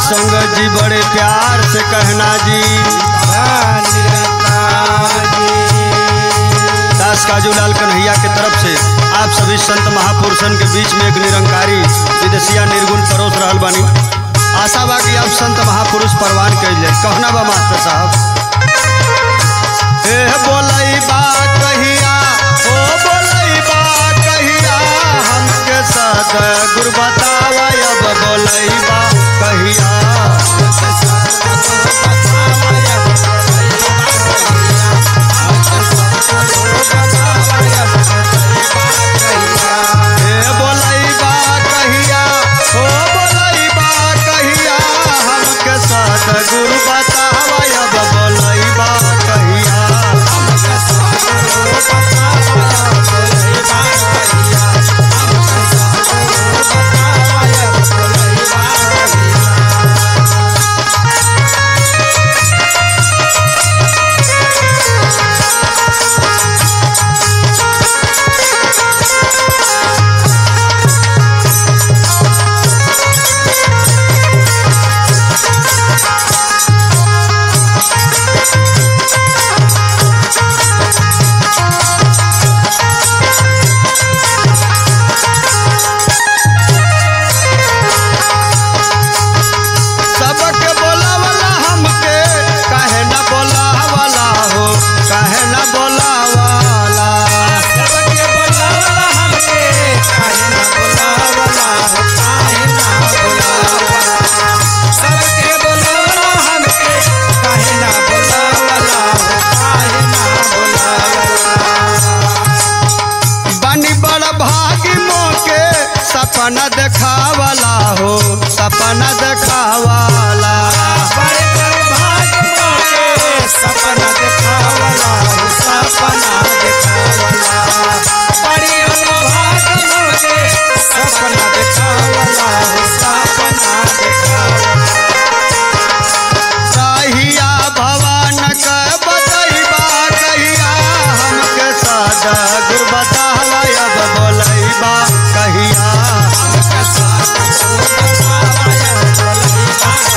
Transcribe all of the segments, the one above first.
संगत जी बड़े प्यार से कहना जी दास काजूलाल कन्हैया के तरफ से आप सभी संत महापुरुषन के बीच में एक निरंकारी विदेशिया निर्गुण परोस रहल बानी आशा बा कि आप संत महापुरुष परवान कैल जाए कहना बा मास्टर साहब ए बोलई बा कहिया ओ बोलई बा कहिया हमके साथ गुरु बतावा अब बोलई बा कहिया ए बोलई बा कहिया ओ बोलई बा कहिया हमके साथ गुरु बतावा अब बोलई बा कहिया सबके बोलावला हमके काहे न बोलावला हो काहे न बोलावला बानी बड़ भागी मोके सपना देखावला हो सपना देखावला सपना देखावला हो सपना देखावला बड़ी अनुभाग मोरे सपना देखावला हो सपना देखावला कहिया भवन के बतैबा कहिया हमके सादा गुर बतावा अब बोलैबा कहिया सपना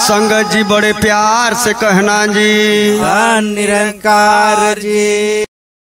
संगत जी बड़े प्यार से कहना जी निरंकार जी